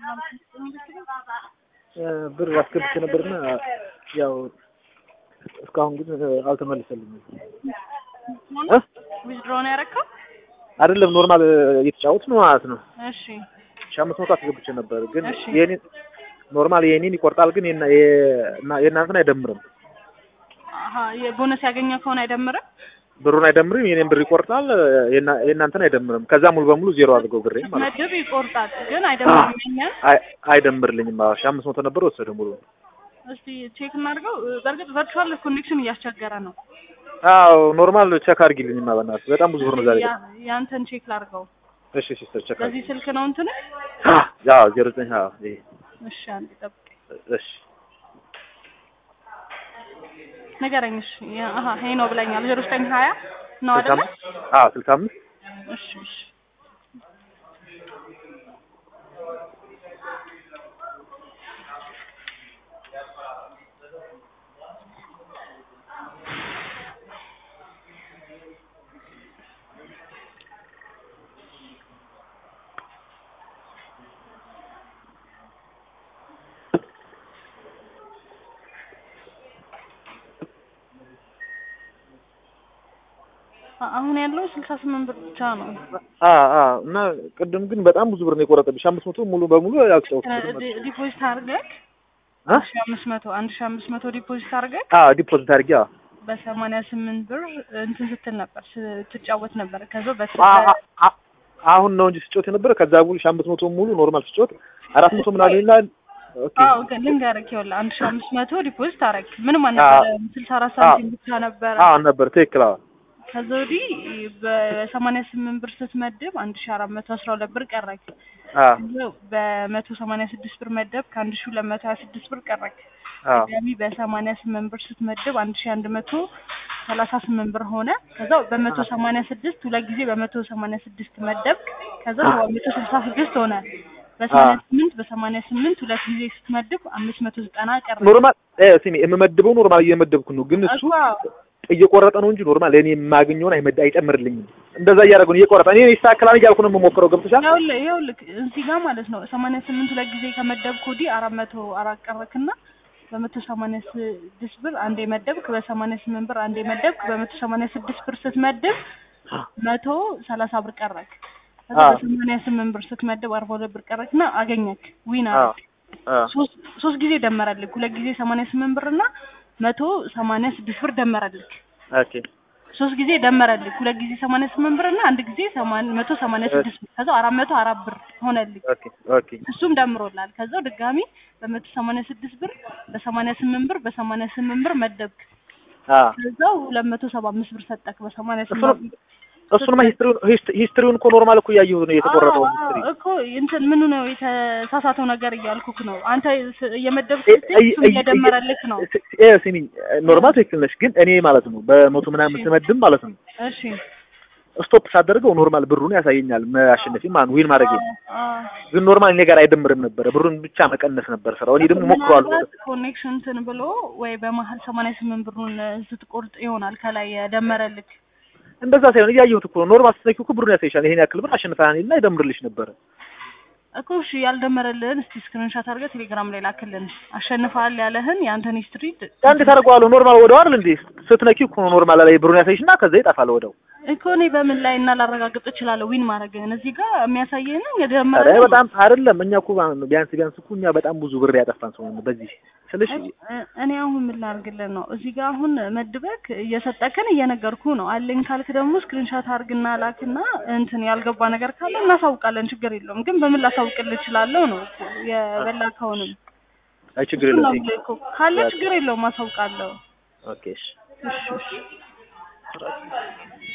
ብር አስገብቼ ነበርና ያው እስካሁን ግን አልተመለሰልኝም። እ ዊዝድሮ ነው ያደረከው? አይደለም ኖርማል እየተጫወት ነው ማለት ነው። እሺ ሺህ አምስት መቶ አስገብቼ ነበር ግን እሺ። የኔ ኖርማል የኔን ይቆርጣል ግን የና- የ- እና- የእናንተን አይደምርም። አሀ የቦነስ ያገኘ ከሆነ አይደምርም? ብሩን አይደምርም፣ የኔን ብር ይቆርጣል። የና- የእናንተን አይደምርም። ከዛ ሙሉ በሙሉ ዜሮ አድርገው ብሬ ማለት ነው። መድብ ይቆርጣል ግን አይደምርም። የኛን አይ- አይደምርልኝም። አዎ ሺህ አምስት መቶ ነበር ወሰደ ሙሉ። እስቲ ቼክ እናድርገው። በእርግጥ ቨርቹዋል ኮኔክሽን እያስቸገረ ነው። አዎ ኖርማል ቼክ አድርጊልኝማ በእናትህ በጣም ብዙ ብር ነው ዛሬ። ያ- ያንተን ቼክ ላድርገው። እሺ ሲስተር ቼክ አድርጊ። በዚህ ስልክ ነው እንትን አዎ ዜሮ ዘጠኝ አዎ ይሄ እሺ፣ አንዴ ጠብቅ። እሺ ንገረኝ። እሺ ያ- አሀ ይሄ ነው ብለኛል። ዜሮ ዘጠኝ ሀያ ነው ስልሳ አይደለ? አምስት አዎ ስልሳ አምስት እሺ እሺ አ- አሁን ያለው ስልሳ ስምንት ብር ብቻ ነው። አ አ እና ቅድም ግን በጣም ብዙ ብር ነው የቆረጠብሽ። አምስት መቶ ሙሉ በሙሉ ያልጨውት ዲ- ዲፖዚት አድርገህ አ ሺ አምስት መቶ አንድ ሺ አምስት መቶ ዲፖዚት አድርገህ አ ዲፖዚት አድርጊ። አዎ በሰማንያ ስምንት ብር እንትን ስትል ነበር ስትጫወት ነበር። ከዛ በስ አ- አ- አ- አሁን ነው እንጂ ስጮት የነበረ ከዛ ሙሉ ሺህ አምስት መቶ ሙሉ ኖርማል ስጮት አራት መቶ ምናምን ይላል። ኦኬ አዎ ግን ልንገርህ ይኸውልህ አንድ ሺ አምስት መቶ ዲፖዚት አደረግህ ምንም አልነበረም። ስልሳ አራት ሳንቲም ብቻ ነበረ። አዎ ነበር ትክክል። አዎ ከዛ ወዲህ በሰማንያ ስምንት ብር ስትመድብ አንድ ሺ አራት መቶ አስራ ሁለት ብር ቀረክ። አ በመቶ ሰማንያ ስድስት ብር መደብ ከአንድ ሺ ሁለት መቶ ሀያ ስድስት ብር ቀረክ። አዎ ድጋሚ በሰማንያ ስምንት ብር ስትመድብ አንድ ሺ አንድ መቶ ሰላሳ ስምንት ብር ሆነ። ከዛ በመቶ ሰማንያ ስድስት ሁለት ጊዜ በመቶ ሰማንያ ስድስት መደብክ። ከዛ ሰባት መቶ ስልሳ ስድስት ሆነ። በሰማንያ ስምንት በሰማንያ ስምንት ሁለት ጊዜ ስትመድብ አምስት መቶ ዘጠና ቀረ። ኖርማል እ ስሚ የምመድበው ኖርማል እየመደብኩ ነው፣ ግን እሱ እኮ እየቆረጠ ነው እንጂ ኖርማል እኔ የማገኘውን አይመድ አይጨምርልኝም። እንደዛ እያደረገ ነው እየቆረጠ እኔ ይስተካከላል እያልኩ ነው የምሞክረው። ገብቶሻል? ይኸውልህ ይኸውልህ እዚህ ጋር ማለት ነው ሰማንያ ስምንት ሁለት ጊዜ ከመደብክ ወዲህ አራት መቶ አራት ቀረክና በመቶ ሰማንያ ስድስት ብር አንዴ መደብክ፣ በሰማንያ ስምንት ብር አንዴ መደብክ፣ በመቶ ሰማንያ ስድስት ብር ስትመድብ መቶ ሰላሳ ብር ቀረክ። ከዛ አዎ። በሰማንያ ስምንት ብር ስትመድብ አርባ ሁለት ብር ቀረክና አገኘክ ዊን አዎ አረክ። አዎ ሶስት ሶስት ጊዜ ደመረልክ። ሁለት ጊዜ ሰማንያ ስምንት ብር እና መቶ ሰማንያ ስድስት ብር ደመረልክ። ኦኬ ሶስት ጊዜ ደመረልክ። ሁለት ጊዜ ሰማንያ ስምንት ብር እና አንድ ጊዜ ሰማን- መቶ ሰማንያ ስድስት ብር ከዛ አራት መቶ አራት ብር ሆነልክ። ኦኬ ኦኬ እሱም ደምሮላል። ከዛው ድጋሚ በመቶ ሰማንያ ስድስት ብር በሰማንያ ስምንት ብር በሰማንያ ስምንት ብር መደብክ። አዎ ከዛው ሁለት መቶ ሰባ አምስት ብር ሰጠክ በሰማንያ እሱንም ስምንት እሱንማ ሂስትሪውን ሂስት- ሂስትሪውን እኮ ኖርማል እኮ እያየሁት ነው የተቆረጠው አዎ፣ ሂስትሪ አዎ፣ እኮ እንትን ምኑ ነው የተሳሳተው ነገር እያልኩክ ነው። አንተ ስ- እየመደብክ እ- ስትሄድ እ- እሱም እ- እየደመረልክ ነው። እ- እ- ስሚኝ ኖርማል ትክክል ነሽ፣ ግን እኔ ማለት ነው በመቶ ምናምን ስመድብ ማለት ነው እሺ ስቶፕ ሳደርገው ኖርማል ብሩን ያሳየኛል ማሸነፊ ማለት ዊን ማድረግ አዎ። ግን ኖርማል እኔ ጋር አይደምርም ነበረ ብሩን ብቻ መቀነስ ነበር ስራው። እኔ ደግሞ ሞክሯል ምናልባት ኮኔክሽን እንትን ብሎ ወይ በመሀል ሰማንያ ስምንት ብሩን ስትቆርጥ ይሆናል ከላይ የደመረልክ። እንደዛ ሳይሆን እያየሁት እኮ ነው። ኖርማል ስትነኪው እኮ ብሩን ያሳይሻል። ይሄን ያክል ብር አሸንፈሃል እና ይደምርልሽ ነበረ። እኮ እሺ ያልደመረልህን እስቲ ስክሪንሻት አድርገህ ቴሌግራም ላይ ላክልን። አሸንፈሃል ያለህን የአንተን ሂስትሪ እንዴት አደርገዋለሁ? ኖርማል ወደው አይደል እንዴ ስትነኪው እኮ ነው ኖርማል ላይ ብሩን ያሳይሽና ከዛ ይጠፋል ወደው። እኮ እኔ በምን ላይ እና ላረጋግጥ እችላለሁ ዊን ማድረግህን? እዚህ ጋር የሚያሳየህን ኧረ የደመረልህን በጣም አይደለም እኛ እኮ ቢያንስ ቢያንስ እኮ እኛ በጣም ብዙ ብር ያጠፋን ሰው ነን በዚህ ስልሽ እ- እኔ አሁን ምን ላድርግልህ ነው? እዚህ ጋር አሁን መድበክ እየሰጠክን እየነገርኩ ነው። አለኝ ካልክ ደግሞ ስክሪንሻት አድርግና ላክና እንትን ያልገባ ነገር ካለ እናሳውቃለን። ችግር የለውም። ግን በምን ላሳውቅልህ እችላለሁ ነው እኮ የበላከውንም አይ ችግር እሱን ነው የለም። የምልህ እኮ። ካለ ችግር የለውም አሳውቃለሁ። ኦኬ እሺ እሺ እሺ